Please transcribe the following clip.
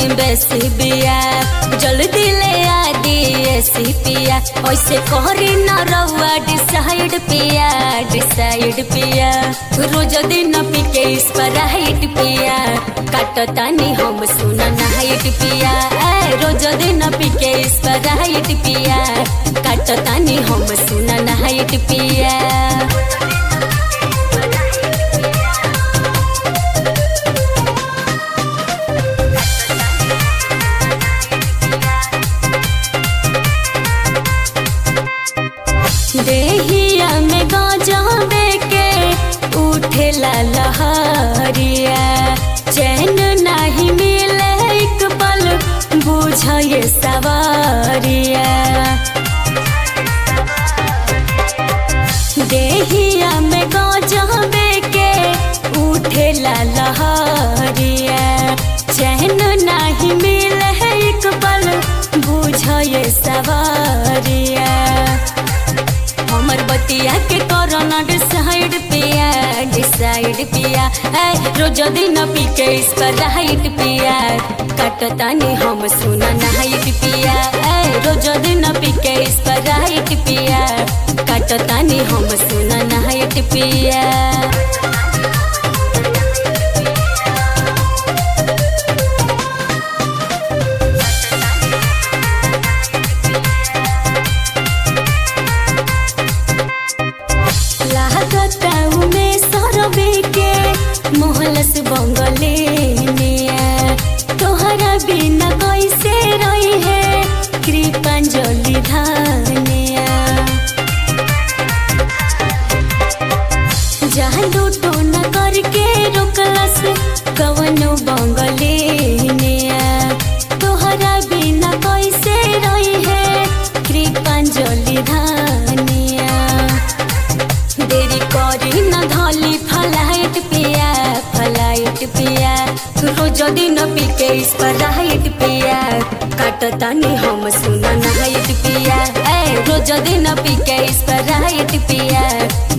बेसी बिया जल्दी ले आ सी पिया ऐसे कहरी न रहुआ डिसाइड पिया डिसाइड पिया रोज दिन पी के इस पर हाइट पिया काटतानी हम सुना नाइट पिया ए रोज दिन पी के इस पर हाइट पिया काटतानी हम सुना नाइट पिया देहिया में गाजा के उठेला लहरिया चैन नहीं मिले एक पल बुझे सवारिया देहिया में गाजा के उठेला लहरिया चैन नहीं मिले एक पल बुझे सवारिया हमर बतिया के कोरोना डिसाइड पिया डिसाइड पिया ए रोज दिन पी के इस पर हाइट पिया कटतानी हम सुना नाइट पिया ए रोज दिन पी के इस पर हाइट पिया कटतानी हम सुना नाइट पिया लागताऊ में सरबे के मोहलस बंगले निया तोहरा बिना कैसे रही है कृपांजलि धानिया जहाँ लूटो न करके रोकलस कवनो बंगले निया तोहरा बिना कैसे रही है कृपांजलि धानिया देरी करी न धली फलाइट पिया फलाइट पिया रोज दिन पी के इस पर राइट पिया काटतानी हम सुना नाइट पिया ए रोज दिन पी के इस पर राइट पिया